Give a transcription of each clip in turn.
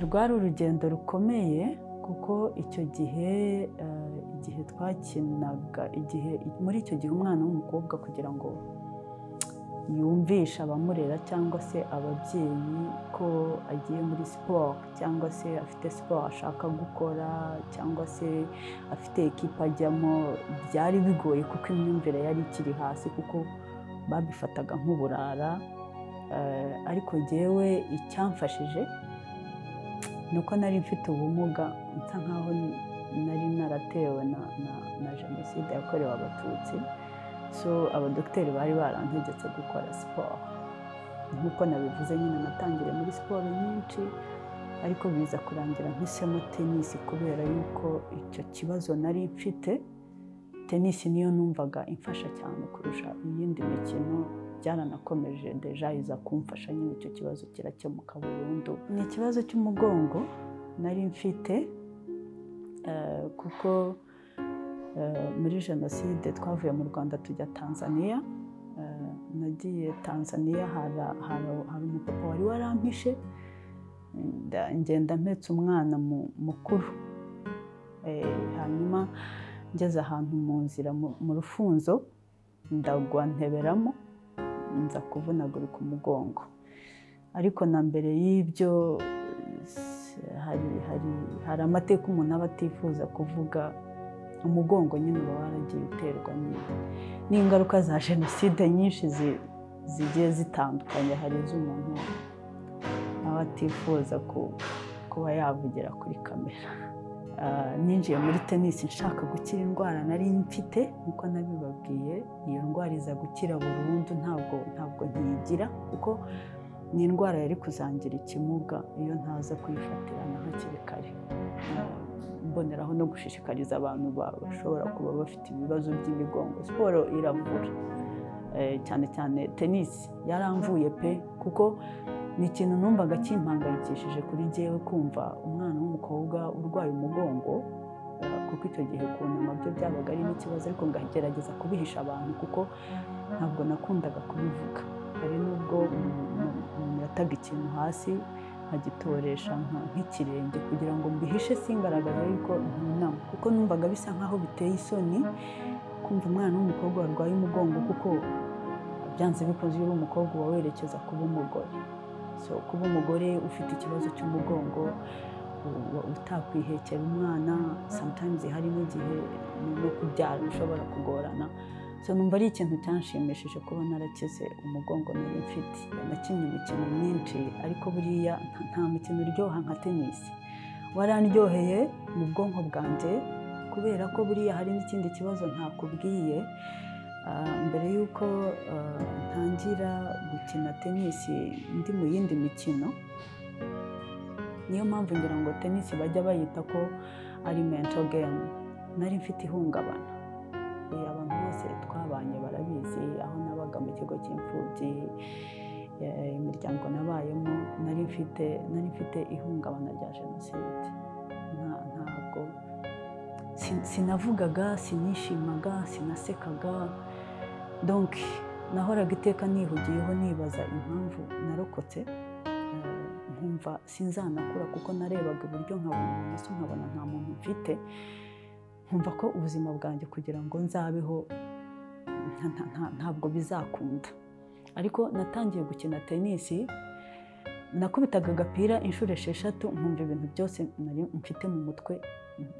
rwari urugendo rukomeye kuko icyo gihe igihe twakinaga igihe muri icyo gihe umwana w'umukobwa kugira ngo yumvishe abamurera cyangwa se ababyeyi ko agiye muri siporo cyangwa se afite siporo ashaka gukora cyangwa se afite ekipa ajyamo byari bigoye kuko imyumvire yari ikiri hasi kuko babifataga nk'uburara ariko jyewe icyamfashije ni uko nari mfite ubumuga nsa nkaho nari naratewe na jenoside yakorewe abatutsi so abadogiteri bari barantegetse gukora siporo nk'uko nabivuze nyine natangire muri siporo nyinshi ariko biza kurangira mpisemo tenisi kubera yuko icyo kibazo nari mfite tenisi niyo numvaga imfasha cyane kurusha iyindi mikino byaranakomeje deja iza kumfasha nyine icyo kibazo kirakemuka burundu ni ikibazo cy'umugongo nari mfite kuko muri jenoside twavuye mu rwanda tujya tanzania nagiye tanzania hari umupapa wari warampishe ngenda mpetse umwana mukuru hanyuma ngeze ahantu mu nzira mu rufunzo ndagwa nteberamo nza kuvunagurika umugongo ariko na mbere y'ibyo hari amateka umuntu aba atifuza kuvuga umugongo nyine uba waragiye uterwa n'ingaruka za jenoside nyinshi zigiye zitandukanye hari iz'umuntu aba atifuza kuba yavugira kuri kamera ninjiye muri tenisi nshaka gukira indwara nari mfite nk'uko nabibabwiye iyo ndwara iza gukira burundu ntabwo ntabwo ntiyigira kuko ni indwara yari kuzangira ikimuga iyo ntaza kuyifatira na hakiri kare mboneraho no gushishikariza abantu bashobora kuba bafite ibibazo by'imigongo siporo iravura cyane cyane tenisi yaramvuye pe kuko ni ikintu numvaga kimpangayikishije kuri jyewe kumva umwana w'umukobwa urwaye umugongo kuko icyo gihe kunama byo byabaga ari n'ikibazo ariko ngagerageza kubihisha abantu kuko ntabwo nakundaga kubivuga hari n'ubwo umuntu yataga ikintu hasi nkagitoresha nk'ikirenge kugira ngo mbihishe singaragaze yuko ntunama kuko numvaga bisa nkaho biteye isoni kumva umwana w'umukobwa warwaye umugongo kuko byanze bikunze iyo uri umukobwa uba werekeza kuba umugore so kuba umugore ufite ikibazo cy'umugongo utakwihekera umwana sometimes harimo igihe no kubyara bishobora kugorana so numva ari ikintu cyanshimishije kuba narakize umugongo nari mfite nakinnye imikino myinshi ariko buriya nta mukino uryoha nka tenisi warandyoheye mu bwonko bwanjye kubera ko buriya hari n'ikindi kibazo ntakubwiye mbere y'uko ntangira gukina tenisi ndi mu yindi mikino niyo mpamvu ngira ngo tenisi bajya bayita ko ari mento gemu nari mfite ihungabana abantu bose twabanye barabizi aho nabaga mu kigo cy'imfubyi imiryango nabayemo nari mfite nari mfite ihungabana rya jenoside ntabwo sinavugaga sinishimaga sinasekaga donki nahoraga iteka nihugiyeho nibaza impamvu narokotse nkumva sinzanakura kuko narebaga iburyo nkabona ibumoso nkabona nta muntu mfite nkumva ko ubuzima bwanjye kugira ngo nzabeho ntabwo bizakunda ariko natangiye gukina tenisi nakubitaga agapira inshuro esheshatu nkumva ibintu byose nari mfite mu mutwe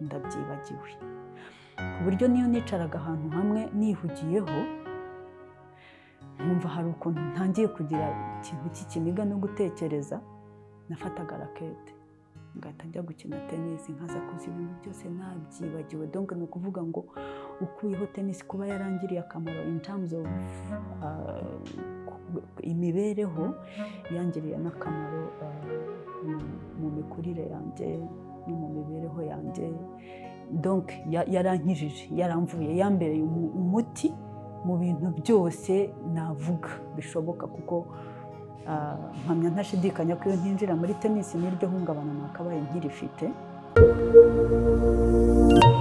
ndabyibagiwe ku buryo niyo nicaraga ahantu hamwe nihugiyeho nkumva hari ukuntu ntangiye kugira ikintu cy'ikiniga no gutekereza nafataga rakete ngahita njya gukina tenisi nkaza kuza ibintu byose nabyibagiwe donke ni ukuvuga ngo ukuyeho tenisi kuba yarangiriye akamaro in terms of imibereho yangiriye n'akamaro mu mikurire yanjye no mu mibereho yanjye donke yarankijije yaramvuye yambereye umuti mu bintu byose navuga bishoboka kuko mpamya ntashidikanya ko iyo ntinjira muri tenisi n'iryo hungabana nakabaye nkirifite